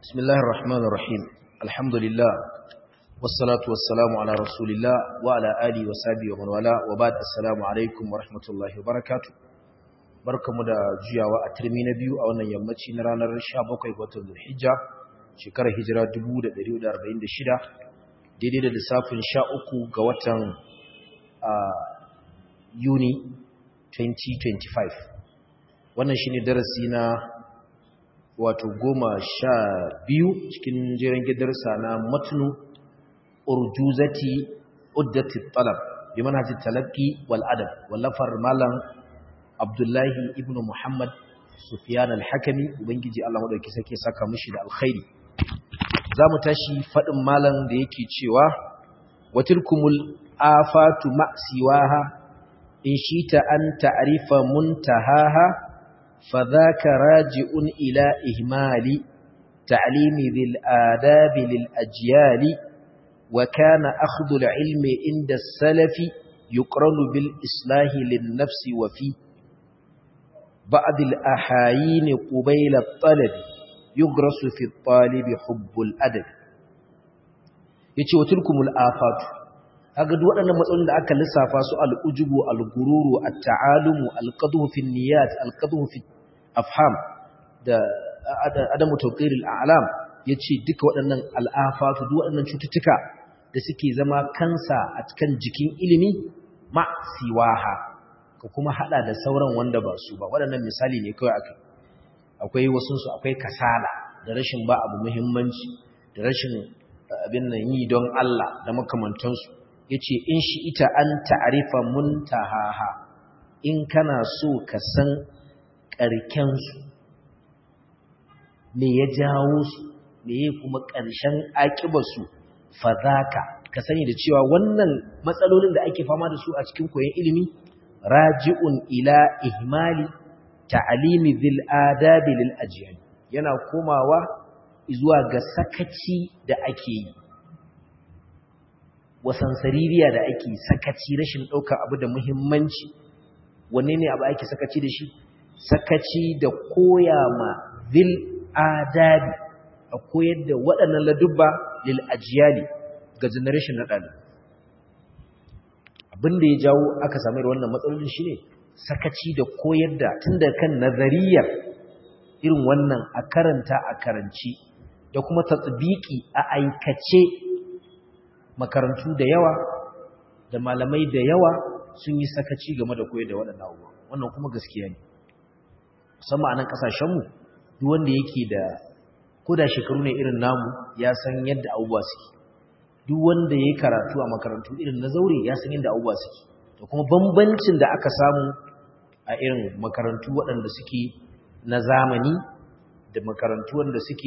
بسم الله الرحمن الرحيم الحمد لله والصلاة والسلام على رسول الله وعلى آله وصحبه ومن والاه وبعد السلام عليكم ورحمة الله وبركاته barkamu da juyawa a turmi na biyu a wannan yammaci na ranar 17 ga watan Zulhijja shekarar hijira 1446 daidai da lissafin 13 ga watan Yuni 2025 wannan shine darasi na wato goma sha biyu cikin jiran gidarsa na matnu urjuzati uddati talab bi manhajit talaqi wal adab wallafar malam abdullahi ibnu muhammad sufyan al-hakimi ubangiji Allah madauki sake saka mishi da alkhairi zamu tashi fadin malam da yake cewa watilkumul afatu ma'siwaha in shita an ta'rifa muntahaha فذاك راجع إلى إهمال تعليم ذي الآداب للأجيال وكان أخذ العلم عند السلف يقرن بالإصلاح للنفس وفي بعض الأحايين قبيل الطلب يغرس في الطالب حب الأدب يتي وتلكم الآفات haka duk waɗannan matsalolin da aka lissafa su al'ujubu al-gururu at-ta'alumu al-qadhu fi niyyat al-qadhu fi afham da adamu tawqiril a'lam yace duka waɗannan al'afatu duk waɗannan cututtuka da suke zama kansa a cikin jikin ilimi ma siwaha ka kuma hada da sauran wanda ba su ba waɗannan misali ne kawai akai akwai wasu su akwai kasala da rashin ba abu muhimmanci da rashin abin nan yi don Allah da makamantansu yace in shi ita an ta'rifa muntahaha in kana so ka san ƙarkensu me ya jawo su me ya kuma ƙarshen aƙibarsu fadaka ka sani da cewa wannan matsalolin da ake fama da su a cikin koyon ilimi raji'un ila ihmali ta'alimi zil adabi lil ajyal yana komawa zuwa ga sakaci da ake yi wasansaririya da ake sakaci rashin ɗaukar abu da muhimmanci wanne ne abu ake sakaci da shi sakaci da koya ma zil adabi a koyar da waɗannan ladubba lil ajiyali ga generation na ɗali abinda ya jawo aka sami da wannan matsalolin shi ne sakaci da koyar da tun da kan nazariyar irin wannan a karanta a karanci da kuma tatsibiki a aikace makarantu da yawa da malamai da yawa sun yi sakaci game da koyar da waɗannan abubuwa wannan kuma gaskiya ne musamman a nan ƙasashenmu duk wanda yake da koda shekaru ne irin namu ya san yadda abubuwa suke duk wanda ya yi karatu a makarantu irin na zaure ya san yadda abubuwa suke da kuma bambancin da aka samu a irin makarantu waɗanda suke na zamani da makarantu wanda suke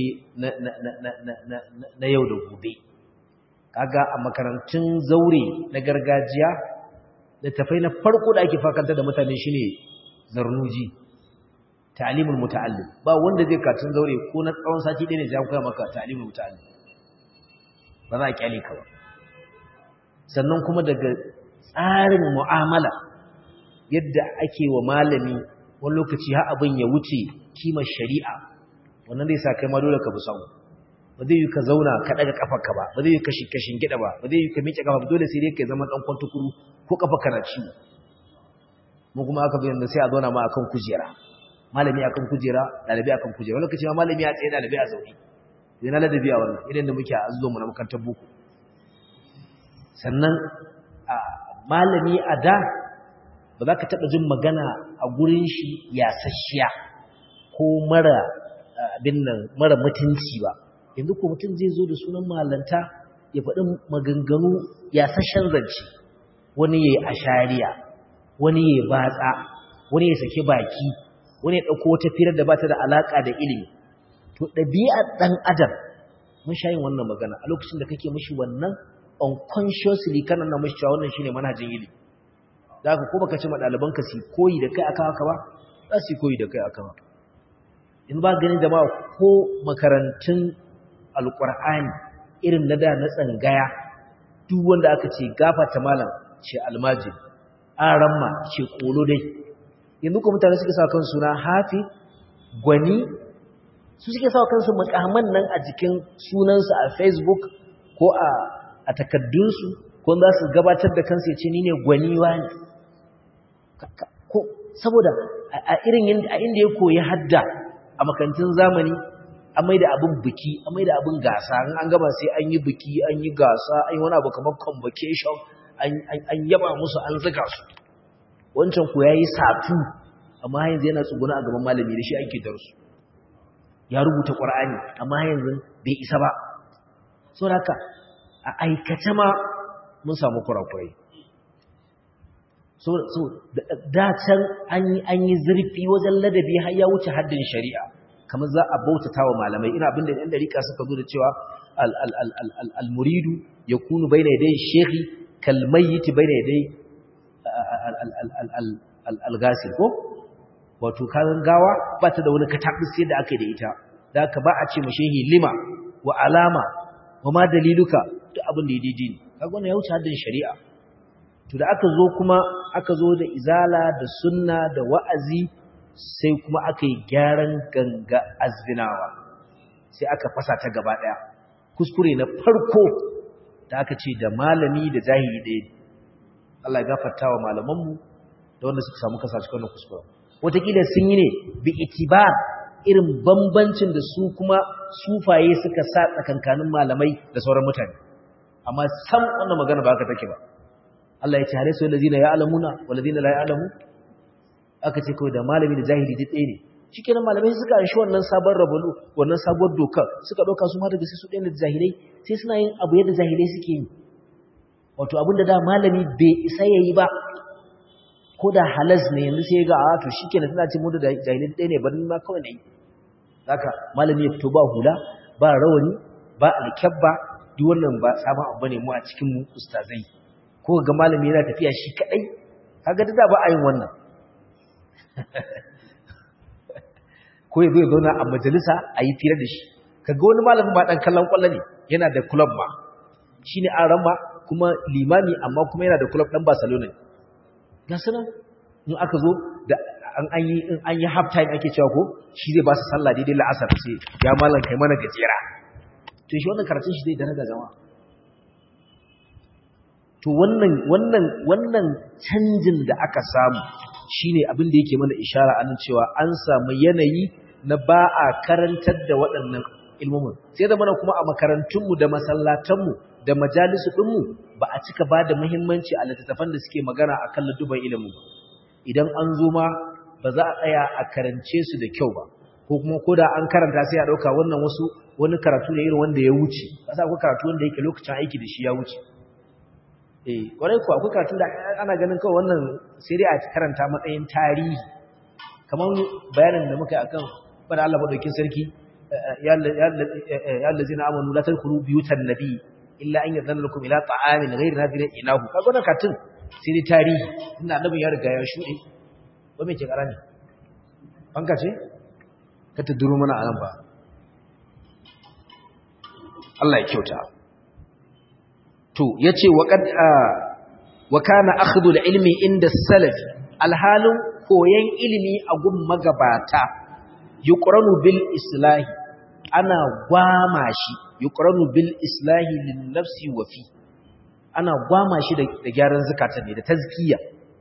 na yau da gobe kaga a makarantun zaure na gargajiya da tafai na farko da ake fakanta da mutane shine zarnuji ta'limul muta'allim ba wanda zai katun zaure ko na tsawon sati ɗaya ne zai koya maka ta'limul muta'allim ba za a kyale ka ba sannan kuma daga tsarin mu'amala yadda ake wa malami wani lokaci har abin ya wuce kimar shari'a wannan zai sa kai ma dole ka bi samu ba zai yi ka zauna ka daga kafarka ba ba zai yi ka kashin gida ba ba zai yi ka miƙe kafa dole sai dai ka zama dan kwantukuru ko kafa kana ciwo mu kuma aka bayyana sai a zauna ma akan kujera malami akan kujera dalibi akan kujera wani lokaci ma malami ya tsaye dalibi a zaune zai na ladabi a wannan idan da muke a azuzo mu na makarantar boko sannan malami a da ba za ka taɓa jin magana a gurin shi yasasshiya ko mara abin nan mara mutunci ba yanzu ko mutum zai zo da sunan malanta ya faɗi maganganu yasasshen zance wani ya yi ashariya wani ya yi batsa wani ya sake baki wani ya ɗauko wata firar da ba ta da alaƙa da ilimi to ɗabi'ar ɗan adam mun sha yin wannan magana a lokacin da kake mashi wannan unconsciously kana na mashi cewa wannan shine manhajin ilimi da haka ko baka ce ma ɗalibanka su koyi da kai akan haka ba za su koyi da kai akan haka in ba ganin jama'a ko makarantun alƙur'ani irin na da na tsangaya duk wanda aka ce gafata malam ce almajin aramma ce kolo dai yanzu ko mutane suka sa kan suna hafi gwani su suke sawa kansu makaman nan a jikin sunansu a facebook ko a a takaddunsu ko za su gabatar da kansu ya ce ni ne gwaniwa ne ko saboda a irin a inda ya koyi hadda a makarantun zamani an mai da abin biki an mai da abin gasa an gaba sai an yi biki an yi gasa an yi wani abu kamar convocation an yaba musu an zuga su wancan ku ya yi satu amma yanzu yana tsuguna a gaban malami da shi ake darsu ya rubuta ƙwar'ani amma yanzu bai isa ba so haka a aikace ma mun samu kurakurai so da can an yi zurfi wajen ladabi har ya wuce haddin shari'a kamar za a bautata wa malamai ina abinda ɗan dariƙa suka zo da cewa al-muridu ya kunu bai na yadai shekhi kalmayyiti bai na yadai al-gasir ko wato kayan gawa ba ta da wani kataɓis yadda aka yi da ita da aka ba a ce mashehi lima wa alama wa ma daliluka duk abin da ya daidai ne kaga wannan ya wuce haddin shari'a to da aka zo kuma aka zo da izala da sunna da wa'azi sai kuma aka yi gyaran ganga azbinawa sai aka fasa ta gaba daya kuskure na farko da aka ce da malami da jahili ɗaya Allah ya gafarta wa malamanmu da wanda suka samu kasa cikin wannan kuskure wataƙila sun yi ne bi itibar irin bambancin da su kuma sufaye suka sa tsakankanin malamai da sauran mutane amma sam wannan magana ba haka take ba Allah ya ce hare su allazina ya'lamuna wallazina la ya'lamu aka ce kawai da malami da jahili duk ɗaya ne shikenan malamai suka anshi wannan sabon rabulu wannan sabuwar doka suka dauka su ma daga sai su ɗaya da jahilai sai suna yin abu yadda jahilai suke yi wato abinda da malami bai isa yayi ba ko da halas ne yanzu sai ga a to shikenan tana ce mu da jahilai ɗaya ne bari ma kawai nayi haka malami ya fito ba hula ba rawani ba alkyabba duk wannan ba sabon abu bane mu a cikin mu ustazai ko ga malami yana tafiya shi kadai kaga da ba a yin wannan ko ya zo ya zauna a majalisa a yi fira da shi kaga wani malamin ba dan kallon kwallo ne yana da club ma shine an rama kuma limami amma kuma yana da club dan Barcelona ga sanan in aka zo da an an yi in an yi half time ake cewa ko shi zai ba su sallah daidai la'asar sai ya malam kai mana gajera to shi wannan karatun shi zai daraja jama'a to wannan wannan wannan canjin da aka samu shine abin da yake mana ishara anan cewa an samu yanayi na ba a karantar da waɗannan ilmomin sai da mana kuma a makarantunmu da masallatanmu da majalisu ɗinmu ba a cika ba da muhimmanci a littattafan da suke magana a kan ladduban ilimin ba idan an zo ma ba za a tsaya a karance su da kyau ba ko kuma ko da an karanta sai a ɗauka wannan wasu wani karatu ne irin wanda ya wuce kasa akwai karatu wanda yake lokacin aiki da shi ya wuce eh kwarai ko akwai karatu da ana ganin kawai wannan sai dai a karanta matsayin tarihi kamar bayanin da muka yi akan bada Allah madaukin sarki ya allazina amanu la tadkhulu biyutan nabi illa an yadhana lakum ila ta'amin ghayri nadirin inahu kaga wannan katun sai dai tarihi inda annabin ya riga ya shuɗe ba me ke karani banka ce ka ta duro mana anan ba Allah ya kyauta to yace wa qad wa kana akhdhu al-ilmi inda salaf alhalin koyan ilimi a gun magabata yuqranu bil islahi ana gwama shi yuqranu bil islahi lin nafsi wa fi ana gwama shi da gyaran zakata ne da tazkiya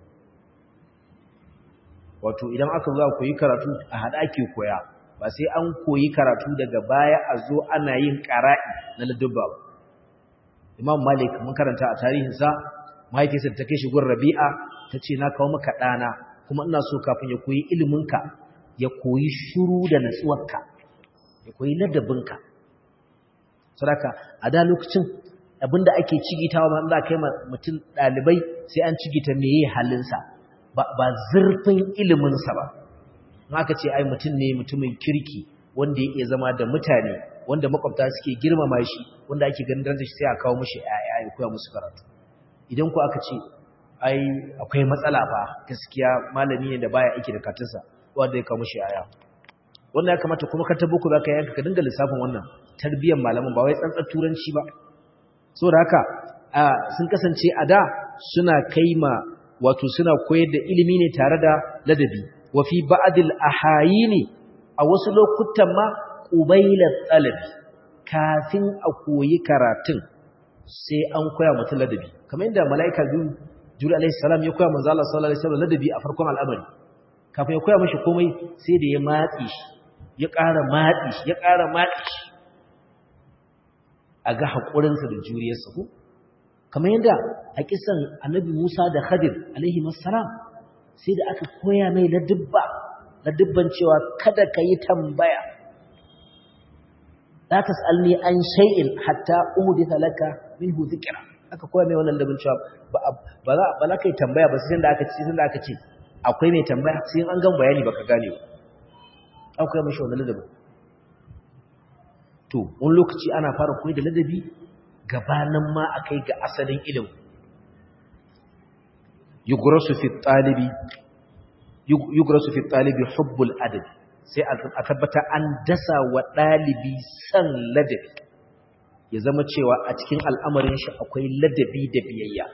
wato idan aka zo koyi karatu a hada ake koya ba sai an koyi karatu daga baya a zo ana yin qara'i na ladubba ba imam malik mun karanta a tarihinsa mahaifiyarsa ta kai shi gun rabi'a ta ce na kawo maka ɗana kuma ina so kafin ya koyi iliminka ya koyi shuru da natsuwarka ya koyi ladabinka sadaka a da lokacin abinda ake cigitawa ma za kai mutum ɗalibai sai an cigita meye halinsa ba zurfin iliminsa ba in aka ce ai mutum ne mutumin kirki wanda ya iya zama da mutane wanda makwabta suke girmama shi wanda ake ganin darajar shi sai a kawo mishi ƴaƴa ya koya musu karatu idan ku aka ce ai akwai matsala fa gaskiya malami ne da baya aiki da katinsa wanda ya kawo mishi ƴaƴa wannan ya kamata kuma ka tabo ku zaka yanka ka dinga lissafin wannan tarbiyyar malaman ba wai tsantsar turanci ba saboda haka sun kasance a da suna kaima wato suna koyar da ilimi ne tare da ladabi wa fi ba'dil ahayini a wasu lokutan ma ƙubailar ɗalabi kafin a koyi karatun sai an koya mutum ladabi kamar yadda mala'ika juri alaihi salam ya koya manzo Allah sallallahu alaihi wasallam ladabi a farkon al'amari kafin ya koya mashi komai sai da ya matsi shi ya ƙara matsi shi ya ƙara matsi shi a ga haƙurinsa da juriyarsa ko kamar yadda a kisan annabi Musa da Khadir alaihi salam sai da aka koya mai ladubba ladubban cewa kada ka yi tambaya la tasalni an shay'in hatta uhditha laka minhu dhikra aka koya mai wannan ladubban cewa ba ba za ba za ka yi tambaya ba sai da aka ce sai da aka ce akwai mai tambaya sai an gan bayani baka gane ba akwai mashi wannan ladubban to wani lokaci ana fara koyi da ladabi gabanin ma a kai ga asalin ilimin yugrasu fi talibi yugrasu fi talibi hubbul adabi sai a tabbata an dasa wa dalibi san ladabi ya zama cewa a cikin al'amarin shi akwai ladabi da biyayya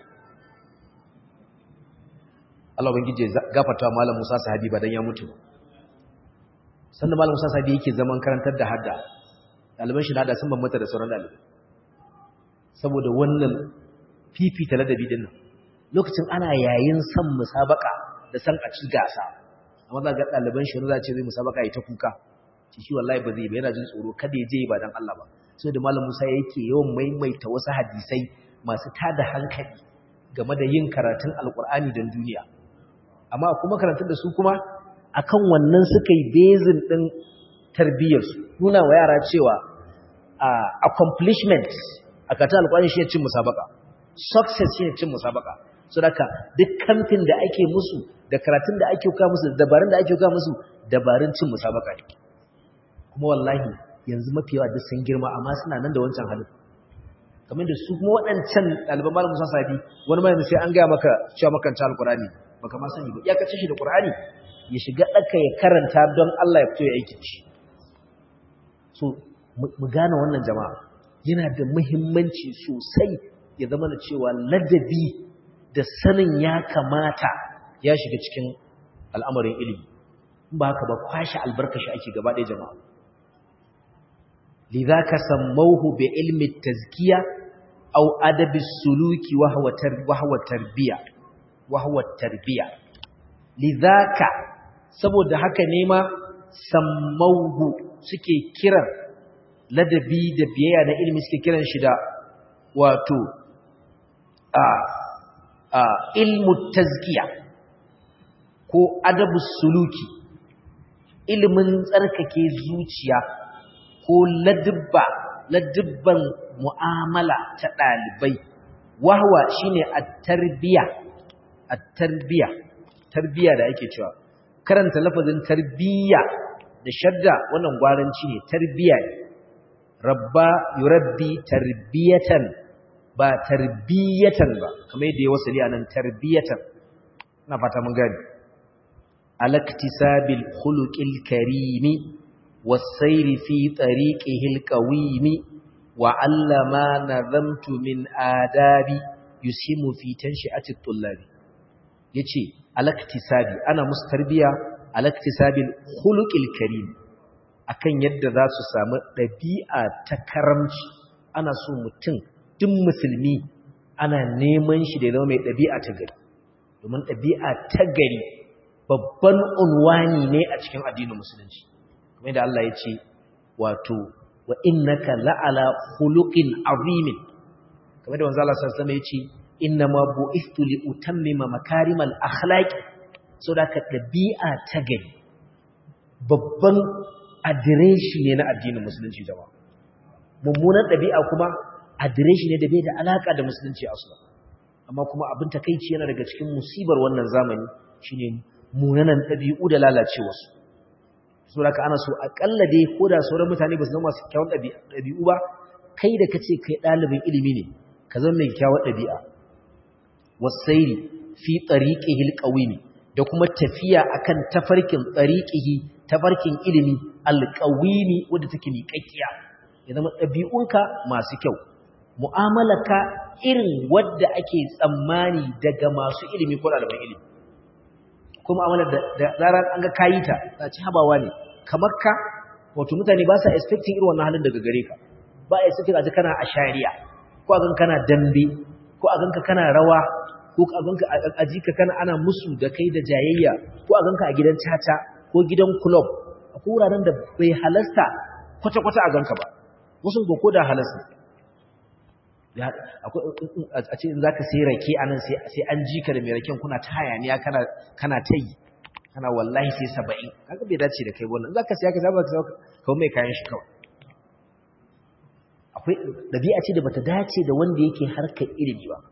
Allah ubangije gafarta malam Musa sahabi ba dan ya mutu sannan malam Musa sahabi yake zaman karantar da hadda ɗaliban shi da sun bambanta da sauran ɗalibai saboda wannan fifita ladabi din nan lokacin ana yayin san musabaka da san a ci gasa amma za ga ɗaliban shi za ce zai musabaka ya ta kuka ci shi wallahi ba zai ba yana jin tsoro kada ya je ba dan Allah ba sai da malam Musa yake yawan maimaita wasu hadisai masu tada hankali game da yin karatun alkur'ani don duniya amma kuma karatun da su kuma akan wannan suka yi bezin din tarbiyyarsu nuna wa yara cewa accomplishment a karatun alkur'ani shi ne cin musabaka success shi ne cin musabaka so daga duk kamfin da ake musu da karatun da ake kawo musu da dabarun da ake kawo musu dabarun cin musabaka ne kuma wallahi yanzu mafi yawa duk sun girma amma suna nan da wancan halin kamar da su kuma waɗancan ɗaliban malam musa sabi wani mai sai an gaya maka cewa makanta alkurani baka ma sani ba ya kace shi da qur'ani ya shiga ɗaka ya karanta don Allah ya fito ya aiki shi so mu gane wannan jama'a yana da muhimmanci sosai ya zama da cewa ladabi da sanin ya kamata ya shiga cikin al'amarin ilimi ba haka ba kwashe albarkashi ake gaba ɗaya jama'a lidhaka sammauhu bi ilmi tazkiya aw adabi suluki wa huwa wa huwa tarbiya wa huwa tarbiya lidhaka saboda haka ne ma sammauhu suke kiran ladabi da biyayya na ilimi suke kiran shi da wato a a ilmu tazkiya ko adabu suluki ilimin tsarkake zuciya ko ladubba ladubban mu'amala ta ɗalibai wahwa shine at-tarbiya at-tarbiya tarbiya da ake cewa karanta lafazin tarbiya da shadda wannan gwaranci ne tarbiya ne rabba yurabbi tarbiyatan ba tarbiyatan ba kamar yadda ya wasali anan tarbiyatan ina fata mun gani alaktisabil khuluqil karimi والسير في طريقه القويم وعلما نظمت من آداب يسهم في تنشئة الطلاب يتي alaktisabi ana musu tarbiya alaktisabil khuluqil karim akan yadda za su samu ɗabi'a ta karamci ana so mutum duk musulmi ana neman shi da zama mai ɗabi'a ta gari domin ɗabi'a ta gari babban unwani ne a cikin addinin musulunci kamar da Allah ya ce wato wa innaka la'ala khuluqin azimin kamar da manzo Allah sallallahu alaihi wasallam ya ce inna ma bu'istu li utammima makarimal akhlaqi so da ka dabi'a ta gari babban adireshi ne na addinin musulunci jama'a mummunan dabi'a kuma adireshi ne da bai da alaka da musulunci asla amma kuma abin takeici yana daga cikin musibar wannan zamani shine munanan dabi'u da lalacewarsu saboda ana so akalla dai ko da sauran mutane ba su zama masu kyawun ɗabi'u ba kai da kace kai ɗalibin ilimi ne ka zama mai kyawun ɗabi'a wasairi fi tariqihi alqawimi da kuma tafiya akan tafarkin tariqihi tafarkin ilimi alqawimi wanda take miƙaƙiya ya zama ɗabi'unka masu kyau mu'amalaka irin wadda ake tsammani daga masu ilimi ko ɗaliban ilimi kuma amalar da zarar an ga kayi ta ta ci habawa ne kamar ka wato mutane ba sa expecting irin wannan halin daga gare ka ba a expecting a ji kana a shari'a ko a ganka kana dambe ko a ganka kana rawa ko a ganka a ji ka kana ana musu da kai da jayayya ko a ganka a gidan caca ko gidan club a wuraren da bai halasta kwata-kwata a ganka ba wasu ba ko da halasta a ce in za ka sai rake a nan sai an ji ka da mai raken kuna ta hayaniya kana ta yi kana wallahi sai saba'in haka bai dace da kai wannan za ka siya ka saba ka kawo mai kayan shi kawai akwai ɗabi'a ce da bata dace da wanda yake harkar ilimi ba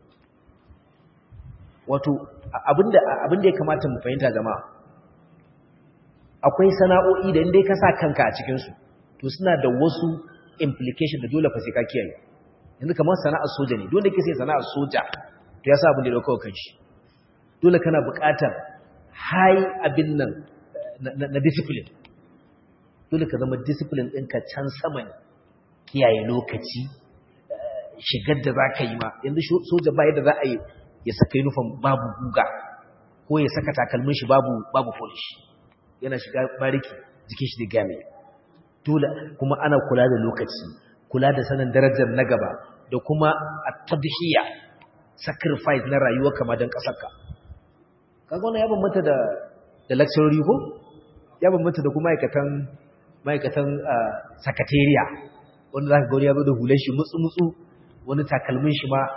wato abinda ya kamata mu fahimta jama'a akwai sana'o'i da inda ka sa kanka a cikinsu to suna da wasu implication da dole fa sai ka kiyaye yanzu kamar sana'ar soja ne dole ke sai sana'ar soja to ya sa abin da ya dauka kan shi dole kana buƙatar high abin nan na discipline dole ka zama discipline ɗinka can sama ne kiyaye lokaci shigar da za ka yi ma yanzu soja ba yadda za a yi ya saka uniform babu guga ko ya saka takalmin shi babu babu polish yana shiga bariki jikin shi da game dole kuma ana kula da lokaci kula da sanin darajar na gaba da kuma at-tadhiya sacrifice na rayuwa kama dan kasarka kaga wannan ya bambanta da da lecturer ko ya bambanta da kuma ma'aikatan ma'aikatan secretariat wanda zaka ga wani ya zo da hular shi mutsu mutsu wani takalmin shi ma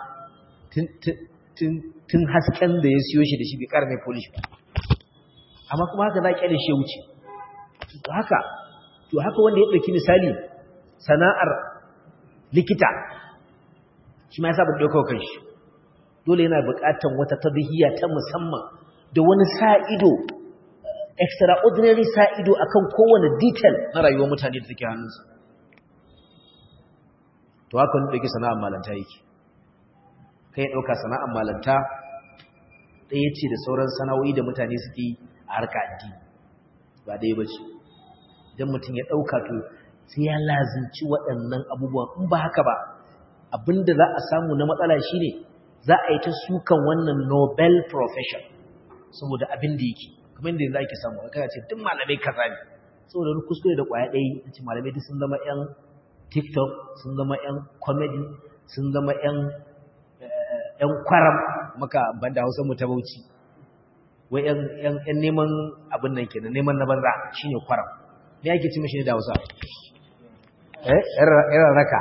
tun hasken da ya siyo shi da shi bai ƙara mai polish ba amma kuma haka za a kyale shi ya wuce haka to haka wanda ya ɗauki misali sana'ar likita shi ma ya saba ɗaukar kan shi dole yana buƙatar wata tadhiyya ta musamman da wani sa'ido extraordinary sa'ido akan kowane detail na rayuwar mutane da take hannunsa to haka wani ɗauki sana'ar malanta yake kai ɗauka sana'ar malanta ɗaya ce da sauran sana'o'i da mutane suke a harka addini ba ɗaya ba ce idan mutum ya ɗauka to sai ya lazinci waɗannan abubuwan in ba haka ba abinda za a samu na matsala shine za a yi ta sukan wannan nobel profession saboda abin da yake kamar yadda yanzu ake samu aka ce duk malamai kaza ne saboda wani kuskure da ƙwaya ɗaya ce malamai duk sun zama 'yan tiktok sun zama 'yan comedy sun zama 'yan ‘yan kwaram maka banda hausa mu ta bauchi wai ‘yan neman abin nan kenan neman na banza shi ne kwaram ne ake ci mashi ne da hausa eh ‘yan raka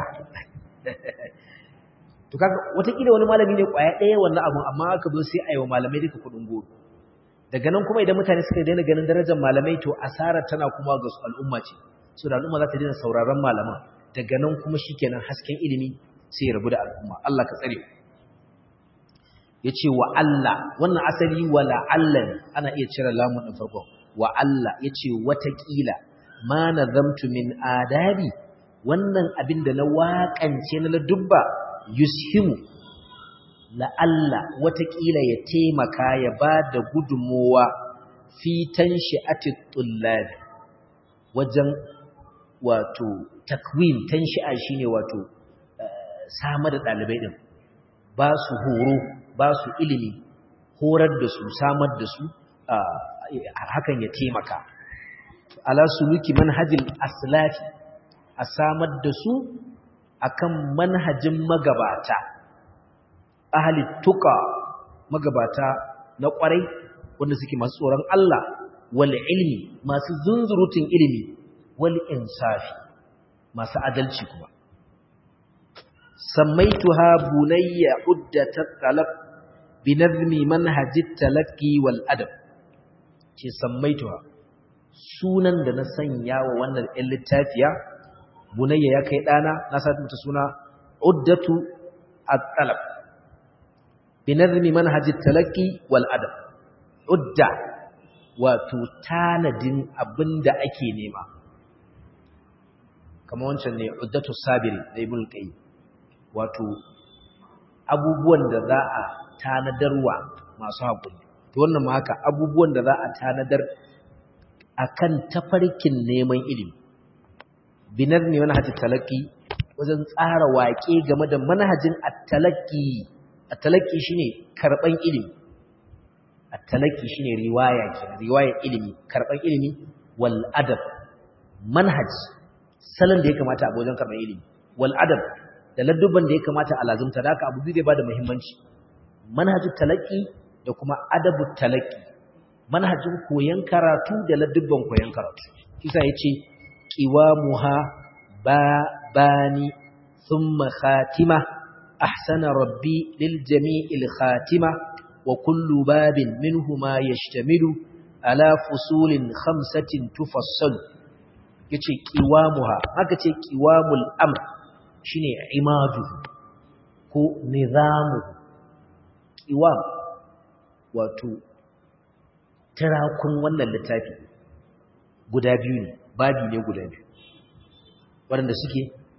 to kaga watakila wani malami ne kwaya ɗaya wannan abun amma aka zo sai a yi wa malamai duka kuɗin goro daga nan kuma idan mutane suka daina ganin darajar malamai to asara tana kuma ga al'umma ce so da al'umma za ta daina sauraron malaman daga nan kuma shikenan hasken ilimi sai ya rabu da al'umma Allah ka tsare ya ce wa Allah wannan asali wa la'alla ne ana iya cire lamun ɗin farko wa Allah ya ce watakila ma na zamtu min adabi wannan abin da na waƙance na ladubba yushimu la'alla watakila ya taimaka ya ba da gudunmowa fitan shi'ati tullabi wajen wato takwim tan shi'a shine wato samar da ɗalibai ɗin ba su horo ba su ilimi horar da su samar da su hakan ya taimaka ala suluki manhajin aslafi a samar da su akan manhajin magabata ahli tuka magabata na kwarai wanda suke masu tsoron Allah wal ilmi masu zunzurutun ilimi wal insafi masu adalci kuma sammaituha bunayya uddatat talab binazmi manhajit talaqi wal adab ce sammaituha sunan da na sanya wa wannan ɗan littafiya bunayya ya kai ɗana na sa mata suna uddatu at-talab binazmi manhajit talaqi wal adab udda wato tanadin abinda ake nema kamar wancan ne uddatu sabiri da ibn qayyim wato abubuwan da za a tanadarwa masu haƙuri to wannan ma haka abubuwan da za a tanadar akan tafarkin neman ilimi binar ne manhajin talaki wajen tsara waƙe game da manhajin at-talaqi at-talaqi shine karban ilimi at-talaqi shine riwaya kenan riwaya ilimi karban ilimi wal adab manhaj salon da ya kamata a wajen karɓar ilimi wal adab da ladduban da ya kamata a lazumta da haka abu biyu zai bada muhimmanci manhajin talaki da kuma adabu talaki manhajin koyon karatu da ladduban koyon karatu kisa yace qiwamuha ba bani thumma khatima ahsana rabbi lil jami'il khatima wa kullu babin minhuma yashtamilu ala fusulin khamsatin tufassalu yace qiwamuha haka ce qiwamul amr shine imadu ko nizamu qiwam wato tirakun wannan littafi guda biyu ne babi ne guda biyu waɗanda suke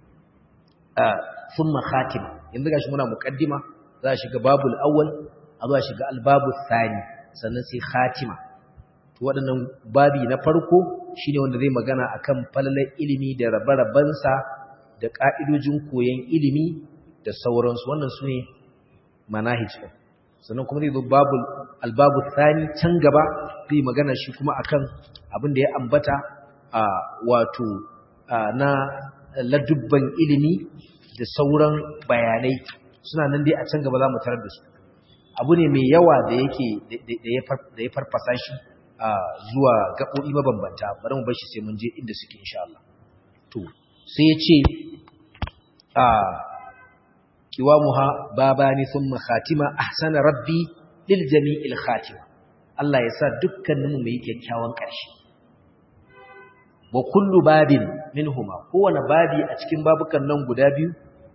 a thumma khatima yanzu gashi muna muqaddima za a shiga babul awwal a za a shiga albabul thani sannan sai khatima to waɗannan babi na farko shine wanda zai magana akan falalar ilimi da rabe-rabensa da ƙa'idojin koyon ilimi da sauransu wannan su ne manahij ɗin sannan kuma zai zo babu albabu tsani can gaba zai magana shi kuma akan abin da ya ambata a wato na ladubban ilimi da sauran bayanai suna nan dai a can gaba za mu tarar da su abu ne mai yawa da yake da ya farfasa shi zuwa gaɓoɓi mabambanta bari mu bar shi sai mun je inda suke insha Allah to sai ya ce a kiwamuha babani thumma khatima ahsana rabbi lil jami'il khatima Allah ya sa dukkaninmu mu yi kyakkyawan ƙarshe wa kullu babin minhuma kowane babi a cikin babukan nan guda biyu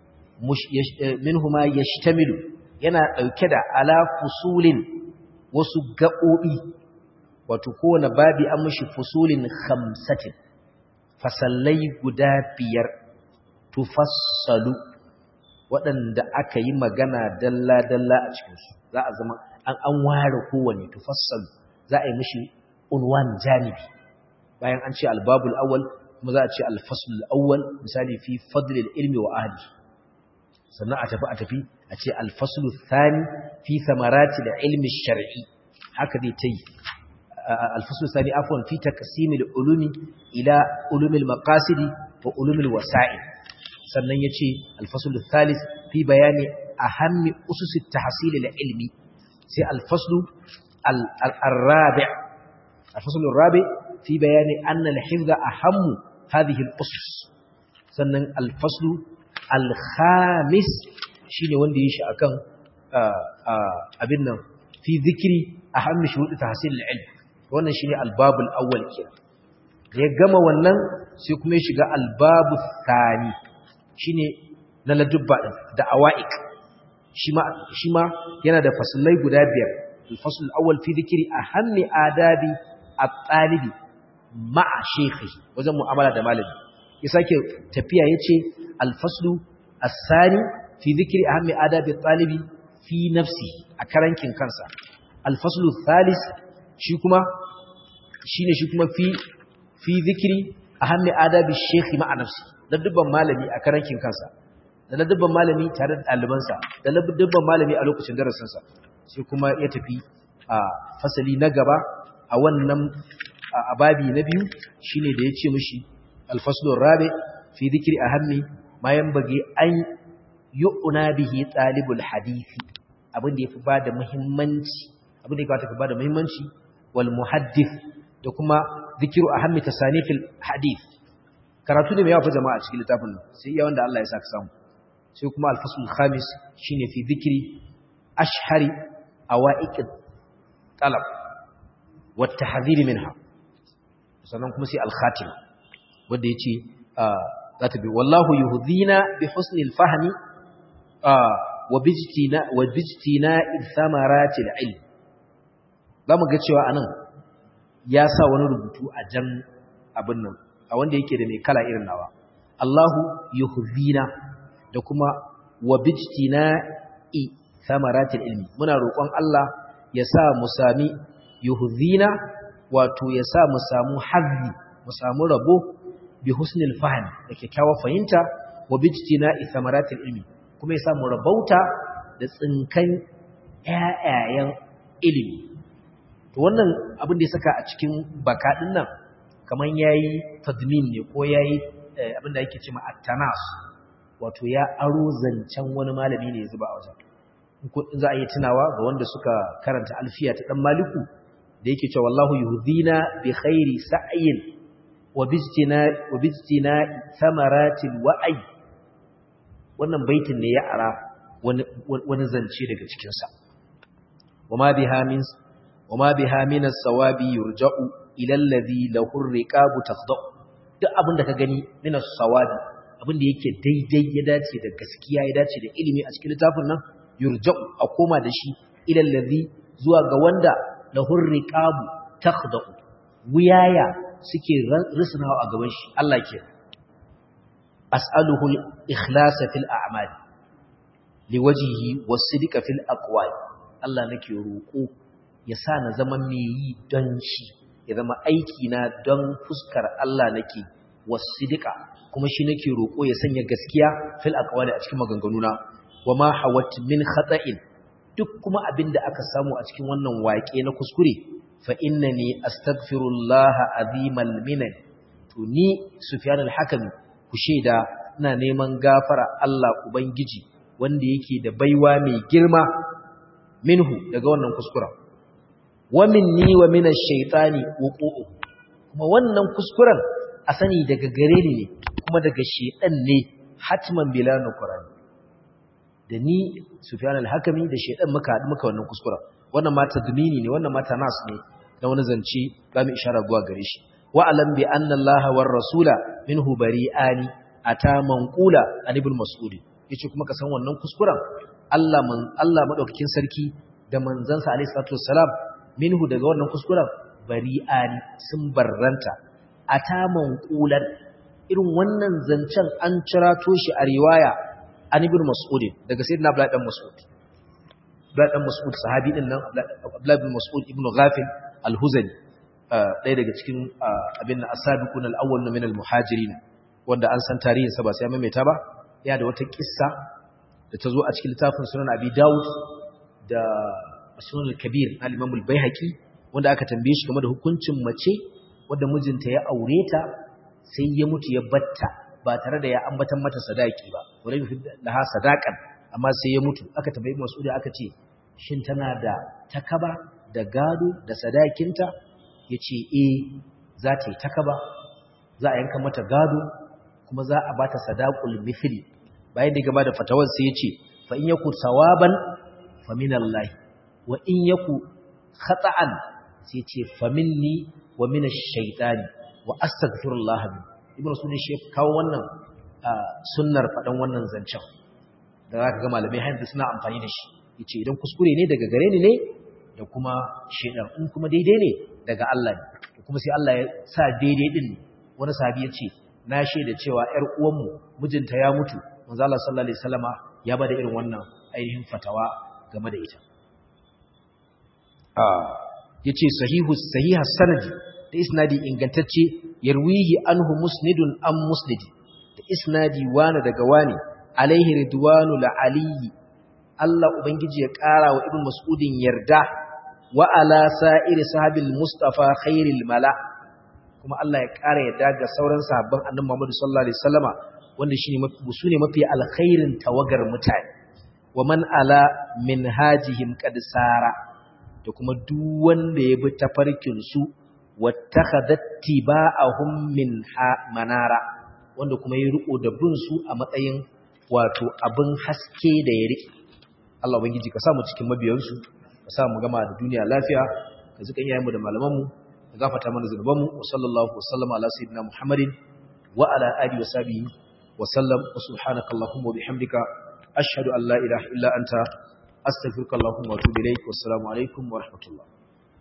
minhuma yashtamilu yana dauke da ala fusulin wasu gaɓoɓi wato kowane babi an mishi fusulin khamsatin fasallai guda biyar tufassalu waɗanda aka yi magana dalla-dalla a cikinsu za a zama an an ware kowane tufassalu za a yi mishi unwan janibi bayan an ce albabul awwal kuma za a ce alfasul awwal misali fi fadlil ilmi wa ahli sannan a tafi a tafi a ce alfasul thani fi samarati da ilmi shar'i haka dai ta yi الفصل الثاني عفوا في تقسيم العلوم إلى علوم المقاصد وعلوم الوسائل sannan yace al-fasl al-thalith fi bayani aham usus at-tahsil al-ilmi sai al-fasl al-rabi' al-fasl al-rabi' fi bayani anna al-hifdha aham hadhihi al-usus sannan al-fasl al-khamis shine wanda yashi akan abin nan fi dhikri aham shurut tahsil al-ilm wannan shine albabul awwal kenan da ya gama wannan sai kuma ya shiga albabul thani shine na ladubba din da awaiq shi ma shi ma yana da fasalai guda biyar al-fasl al-awwal fi dhikri ahammi adabi at-talibi ma'a shaykhi wajen mu'amala da malami ya sake tafiya yace al-faslu as-sani fi dhikri ahammi adabi at-talibi fi nafsi a karankin kansa al-faslu thalith shi kuma shine shi kuma fi fi zikiri ahammi adabi shekhi ma'a nafsi ladubban malami a karankin kansa da ladubban malami tare da ɗalibansa da ladubban malami a lokacin darasinsa sai kuma ya tafi a fasali na gaba a wannan ababi na biyu shine da ya ce mishi alfaslun rabe fi zikiri ahammi ma bage an yu'na bihi talibul hadisi abin da yafi bada muhimmanci abin da ya kamata ka bada muhimmanci wal muhaddith da kuma zikiru ahammi tasanifil hadith karatu ne mai yawa fa jama'a cikin littafin nan sai iya wanda Allah ya saka samu sai kuma al-fasl khamis shine fi zikri ashhari awaiq talab wa tahdhir minha sannan kuma sai al-khatima wanda yace zata bi wallahu yuhdina bi husni al-fahmi wa bijtina wa bijtina thamarati al-ilm zamu ga cewa anan ya sa wani rubutu a jan abin nan a wanda yake da mai kala irin nawa Allahu yuhdina da kuma wa bijtina i thamaratil ilmi muna roƙon Allah ya sa mu sami yuhdina wato ya sa mu samu hazzi mu samu rabo bi husnil fahm da kyakkyawar fahimta wa bijtina i thamaratil ilmi kuma ya sa mu rabauta da tsinkan ƴaƴayen ilimi to wannan abin da ya saka a cikin baka din nan kaman yayi tadmin ne ko yayi abinda yake cewa at-tanas wato ya aro zancen wani malami ne ya zuba a wajen za a yi tunawa ga wanda suka karanta alfiya ta dan maliku da yake cewa wallahu yuhdina bi khairi sa'yin wa bijtina wa bijtina thamaratil wa'i wannan baitin ne ya ara wani wani zance daga cikin sa wama biha min wama biha min as-sawabi yurja'u ila alladhi lahu ar-riqabu tafda'u duk abin da ka gani min as-sawabi abin da yake daidai ya dace da gaskiya ya dace da ilimi a cikin littafin nan yurja'u a koma da shi ila allazi zuwa ga wanda lahur riqabu takhda'u wuyaya suke risnawa a gaban shi Allah ke as'aluhu al-ikhlas fil a'mal liwajhihi was-sidqa fil aqwal Allah nake roko ya sa na zama mai yi don shi ya zama aiki na don fuskar Allah nake was-sidqa kuma shi nake roko ya sanya gaskiya fil aqwali a cikin maganganuna wama hawat min khata'in duk kuma abinda aka samu a cikin wannan waƙe na kuskure fa innani astaghfirullah azimal minan to ni sufyan al-hakimi ku sheda ina neman gafara Allah ubangiji wanda yake da baiwa mai girma minhu daga wannan kuskura wa minni wa min ash-shaytani wuqu'u kuma wannan kuskuren a sani daga gare ni ne kuma daga shedan ne hatman bila nuqran da ni Sufyan al-Hakimi da shedan muka haɗu muka wannan kuskura wannan ma tadmini ne wannan ma tanas ne da wani zance ba mu isharar zuwa gare shi wa alam bi anna Allah war rasula minhu bari'ani ata manqula an ibn mas'ud yace kuma ka san wannan kuskuren Allah man Allah madaukakin sarki da manzansa alayhi salatu wassalam minhu daga wannan kuskuren bari'ani sun barranta ata manqulan irin wannan zancen an cirato shi a riwaya an ibn mas'ud daga sayyidina abdullahi dan mas'ud abdullahi dan mas'ud sahabi din nan abdullahi ibn mas'ud ibn ghafil al-huzali ɗaya daga cikin abin as-sabiqun al-awwal min al-muhajirin wanda an san tarihin sa ba sai maimaita ba ya da wata kissa da ta zo a cikin littafin sunan abi daud da sunan al-kabir al-imam al-baihaqi wanda aka tambaye shi game da hukuncin mace wanda mijinta ya aure ta sai ya mutu ya batta ba tare da ya ambatan mata sadaki ba wala yufi laha sadaqan amma sai ya mutu aka tambayi Mas'ud aka ce shin tana da takaba da gado da sadakinta yace eh za ta yi takaba za a yanka mata gado kuma za a bata sadaqul mithli bayan da gaba da fatawar sai yace fa in yaku sawaban fa min Allah wa in yaku khata'an sai yace fa minni wa min ash-shaytani wa astaghfirullah min ibnu sunni shi kawo wannan sunnar fadan wannan zancen da zaka ga malamai hanzu suna amfani da shi yace idan kuskure ne daga gare ni ne da kuma shedan in kuma daidai ne daga Allah ne kuma sai Allah ya sa daidai din wani sahabi yace na shaida cewa ƴar uwanmu mijinta ya mutu manzo Allah sallallahu alaihi wasallama ya bada irin wannan ainihin fatawa game da ita ah yace sahihu sahihas sanadi da isnadi ingantacce yarwihi anhu musnidun am musnidi da isnadi wani daga wani alaihi ridwanu la aliyi Allah ubangiji ya ƙara wa ibn mas'udin yarda wa ala sa'iri sahabil mustafa khairil mala kuma Allah ya ƙara yarda ga sauran sahabban annabi Muhammad sallallahu alaihi wasallama wanda shine su ne mafi alkhairin tawagar mutane wa man ala minhajihim qad sara da kuma duk wanda ya bi tafarkin su wattakhadhat tiba'ahum min manara wanda kuma ya riko da bin su a matsayin wato abin haske da ya rike Allah ubangiji ka sa mu cikin mabiyansu ka sa mu gama da duniya lafiya ka zuka iyayen mu da malaman mu ka gafarta mana zunuban mu wa sallallahu wa sallama ala sayyidina muhammadin wa ala alihi wa sahbihi wa sallam wa subhanaka allahumma wa bihamdika ashhadu an la ilaha illa anta astaghfiruka allahumma wa atubu ilaik wa assalamu alaikum wa rahmatullah